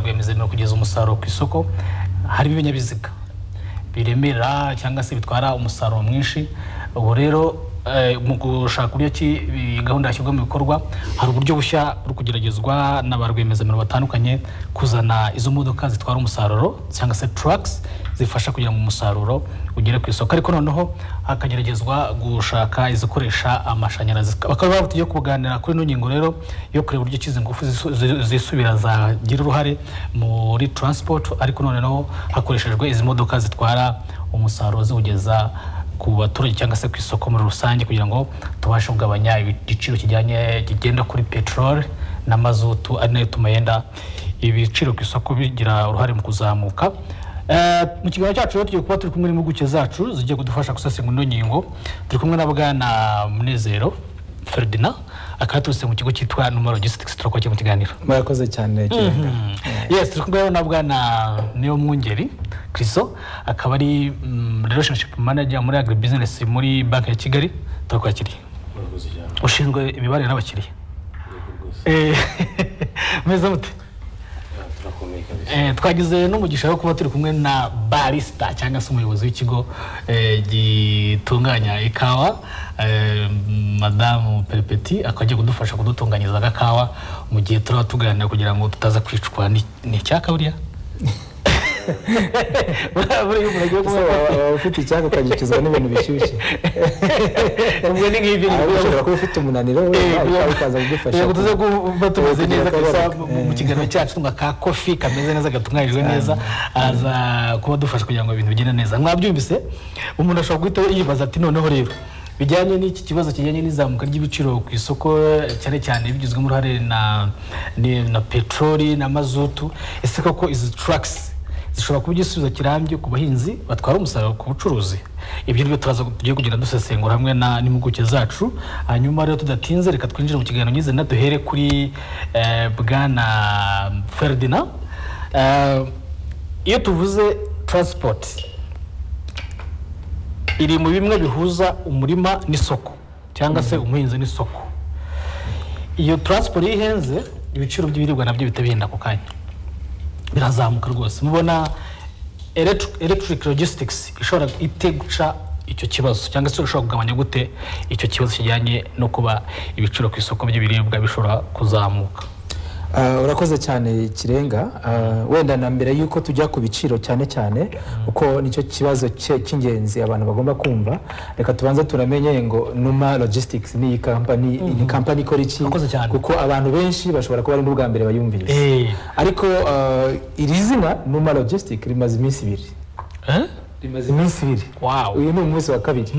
ni ukugeza umusaruro ku isoko harimo ibinyabiziga biremerera cyangwa se bitwara umusaruro mwinshi ubu rero eh, mu gushaka uburyo ki iyi gahunda yashyirwa mu bikorwa hari uburyo bushya buri kugeragezwa na ba rwiyemezamirimo batandukanye kuzana izo modoka zitwara umusaruro cyangwa se trucks zifasha kugira ngo umusaruro ugere ku isoko ariko noneho hakageragezwa gushaka izikoresha amashanyarazi bakaba bavuga tugiye kuganira kuri ino ngingo rero yo kureba uburyo ki izi ngufu zisu- zi- zisubira zagira uruhare muri transport ariko noneho hakoreshejwe izi modoka zitwara umusaruro ziwugeza ku baturage cyangwa se ku isoko muri rusange kugira ngo tubashe kugabanya igiciro kijyanye kigenda kuri peteroli na mazutu ari nayo ituma yenda ibiciro ku isoko bigira uruhare mu kuzamuka Eh, mu kiganiro cyacu rero tugiye kuba turi kumwe n'impuguke zacu zigiye kudufasha gusesengura ino ngingo turi kumwe na bwana munezero ferdinand akaba yaturutse mu kigo cyitwa numero logistics turakoze mu kiganiro murakoze cyane kirenga yes turi kumwe na bwana niyo mwungeri chriso akaba ari mm, relationship manager muri agri business muri banki ya kigali turakwakiriye murakoze cyane ushinzwe imibanire n'abakiriya yego rwose Eh, meze mute Ah, turakomeye kabisa Eh, twagize n'umugisha wo kuba turi kumwe na barista cyangwa se umuyobozi w'ikigo eh, gitunganya ikawa eh, madamu peripeti akaba agiye kudufasha kudutunganyiriza agakawa mu gihe turaba tuganira kugira ngo tutaza kwicwa ni ni icyaka buriya Buriya- buriya muragiye Ese kuba- waba- waba ufite icyaka ukagikizwa n'ibintu bishyushye ubwo ni nk'ibi Ahubwo ushobora kuba ufite umunaniro we nawe ukaza kugufasha yego tuze kuba tumeze kugira neza kabisa akababaro. mu- mu kiganiro cyacu tunywa ka kofi kameze neza gatunganijwe neza aza kuba dufasha kugira ngo ibintu bigende neza mwabyumvise umuntu ashobora guhita yibaza ati noneho rero bijyanye n'iki kibazo kijyanye n'izamuka ry'ibiciro ku isoko cyane cyane bigizwemo uruhare na ni- na peteroli na mazutu ese koko izi trucks zishobora kuba igisubizo kirambye ku bahinzi batwara umusaruro ku bucuruzi ibyo nibyo turaza tugiye kugenda dusesengura hamwe na n'impuguke zacu hanyuma rero tudatinze reka twinjire mu kiganiro nyizina duhere kuri eh, bwana ferdinand Eh, iyo tuvuze transport iri mu bimwe bihuza umurima n'isoko cyangwa se umuhinzi n'isoko iyo transport iyo ihenze ibiciro by'ibiribwa nabyo bihita bihenda ako kanya birazamuka rwose mubona electri- electric logistics ishobora ite guca icyo kibazo cyangwa se ishobora kugabanya gute icyo kibazo kijyanye no kuba ibiciro ku isoko by'ibiribwa bishobora kuzamuka Ah, urakoze cyane kirenga Ah, wenda na mbere y'uko tujya ku biciro cyane cyane kuko nicyo kibazo cye- cy'ingenzi abantu bagomba kumva reka tubanze turamenye ngo numa logistics ni iyi kampani ni kampani ikora iki Urakoze cyane. kuko abantu benshi bashobora kuba ari n'ubwa mbere bayumvise Eh, ariko ah, iri zina numa logistics rimaze iminsi ibiri eh? rimaze iminsi ibiri Wow. uyu ni umunsi wa kabiri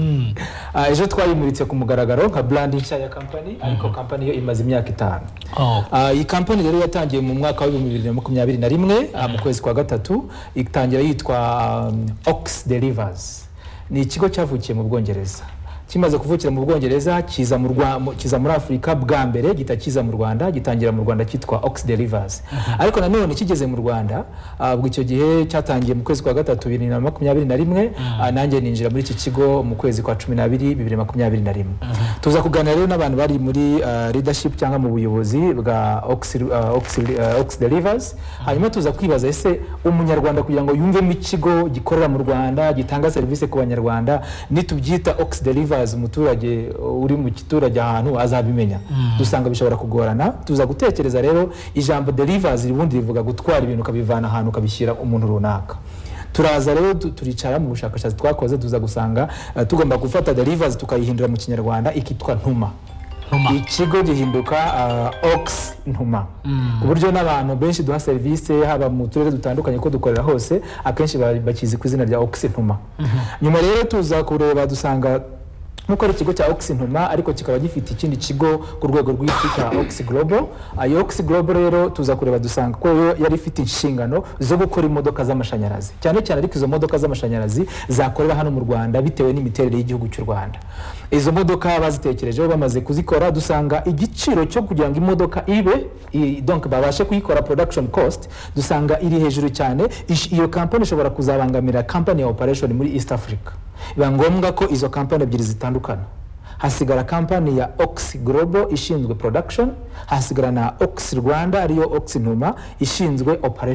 Ah, ejo twayimuritse ku mugaragaro nka brand nshya ya kampani ariko kampani yo imaze imyaka itanu Oh. Ah, iyi kampani rero yatangiye mu mwaka w'ibihumbi bibiri na makumyabiri na rimwe ah, mu kwezi kwa gatatu itangira yitwa um, ox delivers ni ikigo cyavukiye mu bwongereza kimaze kuvukira mu bwongereza kiza mu Rwa- mu- kiza muri afurika bwa mbere gihita kiza mu rwanda gitangira mu rwanda cyitwa ox delivers ariko nanone kigeze mu rwanda ah, ubwo icyo gihe cyatangiye mu kwezi kwa gatatu bibiri na makumyabiri na rimwe ah, nanjye ninjira muri iki kigo mu kwezi kwa cumi n'abiri bibiri na makumyabiri na rimwe tuza kuganira rero n'abantu bari muri ah, leadership cyangwa mu buyobozi bwa Ox- ah, Ox- ah, ox delivers hanyuma tuza kwibaza ese umunyarwanda kugira ngo yumvemo ikigo gikorera mu rwanda gitanga serivisi ku banyarwanda nitubyita ox delivers umuturage uri mu giturage ahantu azabimenya dusanga bishobora kugorana tuza gutekereza rero ijambo delivers ribundi rivuga gutwara ibintu ukabivana ahantu ukabishyira umuntu runaka turaza rero tu- turicara mu bushakashatsi twakoze tuza gusanga eh, tugomba gufata delivers tukayihindura mu kinyarwanda ikitwa ntuma Ntuma. ikigo gihinduka ah, ox ntuma ku buryo n'abantu benshi duha serivisi haba mu turere dutandukanye ko dukorera hose akenshi ba- bakizi ku izina rya ox ntuma nyuma rero tuza kureba dusanga nkuko ari ikigo cya ox ntuma ariko kikaba gifite ikindi kigo ku rwego rw'isi cya ox global iyo ox global rero tuza kureba dusanga ko yo yari ifite inshingano zo gukora imodoka z'amashanyarazi cyane cyane ariko izo modoka z'amashanyarazi zakorera hano mu rwanda bitewe n'imiterere y'igihugu cy'u rwanda izo modoka bazitekerejeho bamaze kuzikora dusanga igiciro cyo kugira ngo imodoka ibe i- donc babashe kuyikora production cost dusanga iri hejuru cyane Ish- iyo kampani ishobora kuzabangamira kampani ya operation muri east africa biba ngombwa ko izo kampani ebyiri zitandukana hasigara kampani ya ox global ishinzwe production hasigara na ox rwanda ariyo ox numa ishinzwe operation